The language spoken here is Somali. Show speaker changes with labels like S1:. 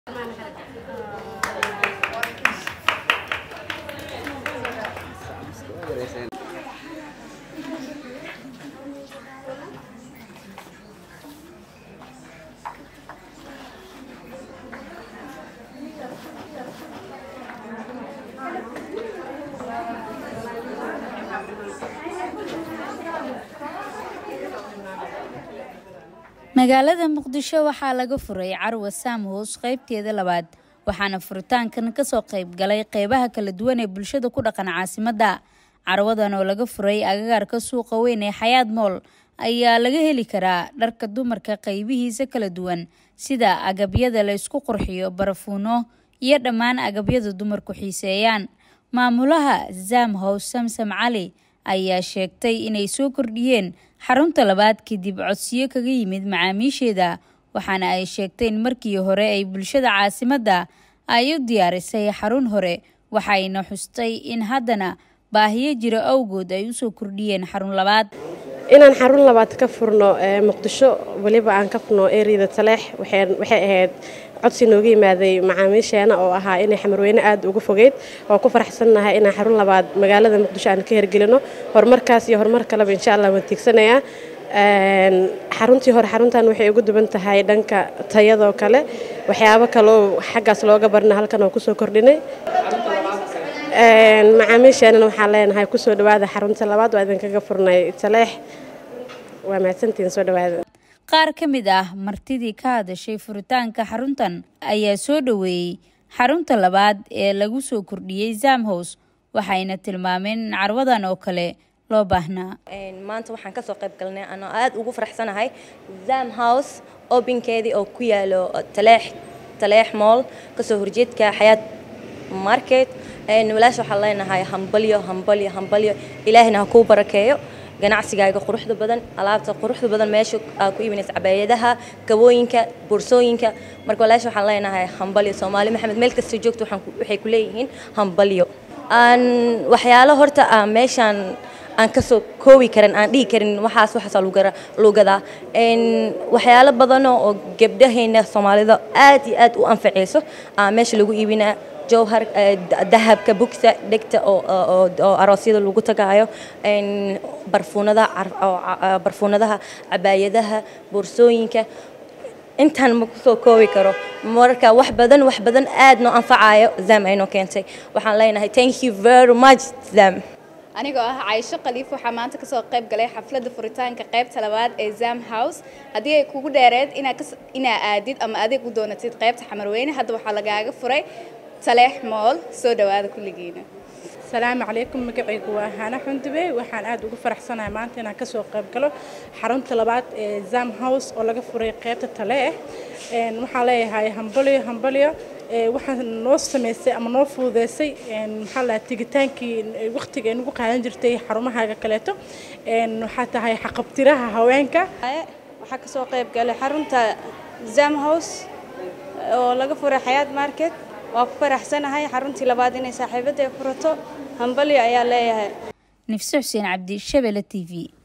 S1: magaalada muqdisho waxaa laga furay carwa saamhoos qaybteeda labaad waxaana furitaankan kasoo qayb galay qeybaha kala duwan ee bulshada ku dhaqan caasimadda carwadan oo laga furay agagaarka suuqa weyn ee xayaad mool ayaa laga heli karaa dharka dumarka qaybihiisa kala duwan sida agabyada la isku qurxiyo barafuuno iyo dhammaan agabyada dumarku xiiseeyaan maamulaha zamhows samsam cali ayaa sheegtay inay soo kordhiyeen xarunta labaad kadib codsiyo kaga yimid macaamiisheeda waxaana ay sheegtay in markii hore ay bulshada caasimadda ay u diyaarisay xarun hore waxayna xustay in haddana baahiyo jira awgood ay usoo kordhiyeen xarun labaad
S2: inaan xarun labaad ka furno muqdisho weliba aan ka furno eriyada taleex waxay ahayd codsi nooga yimaaday macaamiisheena oo ahaa inay xamarweyne aad uga fogeyd oo ku faraxsannahay inaan xarun labaad magaalada muqdisho aan ka hergelino horumarkaas iyo horumar kaleba insha allah waan tiigsanayaa xaruntii hore xaruntan waxay ugu duwan tahay dhanka tayadoo kale waxyaabo kaleo xaggaas looga barna halkan oo kusoo kordhinay macaamiisheenana waxaan leenahay kusoo dhawaada xarunta labaad waa idinkaga furnay taleex waa mahadsantihiin soo dhawaada
S1: qaar ka mid ah martidii ka hadashay furitaanka xaruntan ayaa soo dhoweeyey xarunta labaad ee lagu soo kordhiyey zamhows waxayna tilmaameen in carwadan oo kale loo baahnaa
S3: maanta waxaan kasoo qayb galnay anoo aada ugu faraxsanahay zam house obinkeedii oo ku yaalo taleex taleex mool kasoo horjeedka xayaad market walaasha waxaan leenahay hambalyo hambalyo hambalyo ilaahina ha kuu barakeeyo ganacsigaaga quruxda badan alaabta quruxda badan meesha aa ku iibinaysa cabaayadaha kabooyinka boorsooyinka marka walaasha waxaan leenahay hambalyo soomaali maxamed meel kasta joogto waxay ku leeyihiin hambalyo aan waxyaalo horta ah meeshaan aan kasoo koobi karin aan dhihi karin waxaas waxaasaa lagu gadaa waxyaalo badanoo oo gabdhaheena soomaalida aad iyo aad u anfacayso meesha lagu iibinaa jowhar dahabka bugsa dhegta oo aroosyada lagu tagaayo barfuunadaha cabaayadaha boorsooyinka intaan ma kusoo koobi karo marka wax badan wax badan aad noo anfacayo zam aynoo keentay waxaan leenahay thank you very much zam
S4: anigoo ah caysho khaliif waxaa maanta kasoo qayb galay xafladda furitaanka qaybta labaad ee zam house haddii ay kugu dheereed inaa aadid ama adeeg u doonatid qaybta xamarweyne hadda waxaa lagaaga furay taleex mool soo dhawaada kulligiina
S5: asalaamu calaykum magacaygu waa hana xundube waxaan aad ugu faraxsanahay maanta inaan kasoo qayb galo xarunta labaad ee zam house oo laga furay qaybta taleex waxaan leeyahay hambalyo hambalyo waxaan noo sameysay ama noo fududeysay maxaa lahaa tigitaankii waqtiga ay nagu qaadan jirtay xarumahaaga kaleeto waxaa tahay xaqabtiraha haweenka
S6: waxaa kasoo qayb galay xarunta zam house oo laga furay xayaad market waa ku faraxsanahay xaruntii labaad inay saaxiibadda ay furato hambalyo ayaa leeyahay
S1: nifse xuseen cabdi shabele t v